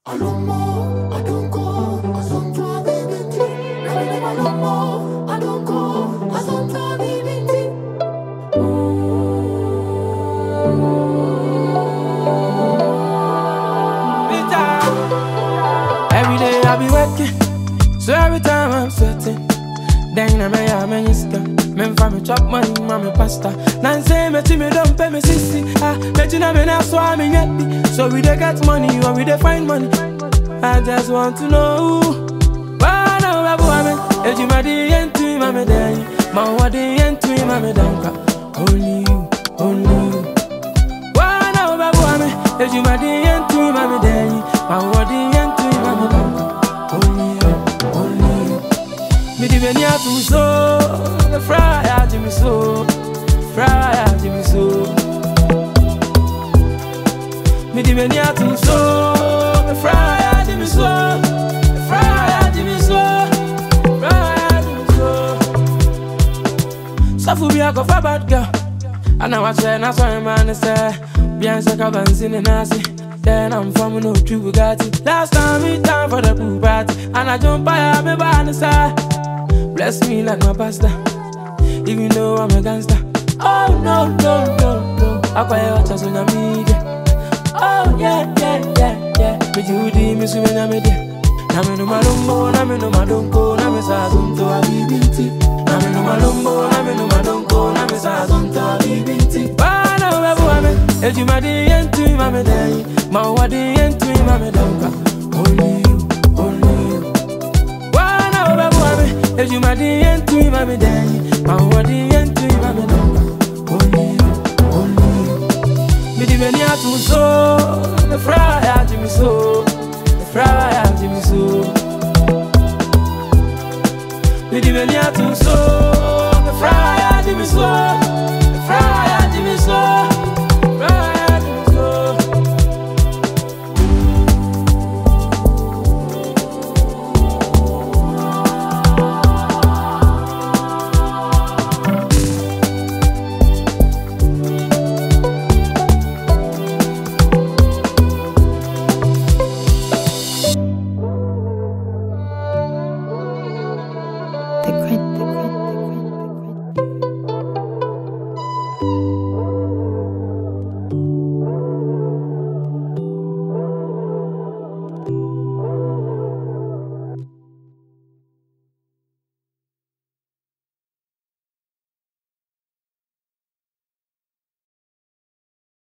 Alomo, I don't go, I don't go, baby. Never, never, Alomo, I don't go, I don't go, baby. Every day I be working, so every time I'm sweating. Then I'm a man is gone. Men for me chop money, mommy pasta. Nan say me to me don't pay me sissy. Ah, bet you know me now so I'm in happy. So we dey get money or we dey find money. I just want to know. Why now babu ame? Eji ma di yentu ma me dey. Ma wa di yentu ma me danka. Only you, only you. Why now babu ame? Eji ma di yentu ma me dey. Ma wa di yentu ma me danka. Only you, only you. Me di beni atu so, the fry a Jimmy so, fry a Jimmy so. Me di beni atu so, the fry a Jimmy so, the fry a Jimmy so, fry a Jimmy so. Safu bi ako fa bad girl, ana wa che na so e man say, bien se ka ban sin na si. Then I'm from no true Bugatti. Last time we time for the pool party, and I jump by me by the side. Bless me like my pastor, even though I'm a gangster. Oh no, no, no, no. I quite watch us on the media. Oh yeah, yeah, yeah, yeah. Me Judy, me swimming na me there. Na me no malumbo, na me no madonko, na me sa zunto a bibinti. Na me no malumbo, na me no madonko, na me sa zunto a bibinti. Bana webu ame, eji ma di yentu ma me dai, ma wa di yentu ma me donka. Only you, only you. Wana webu ame, eji ma di yentu ma me dai, ma wa di yentu ma me donka. Only you, only you. Me di beni atu so, the fry a Jimmy so, the fry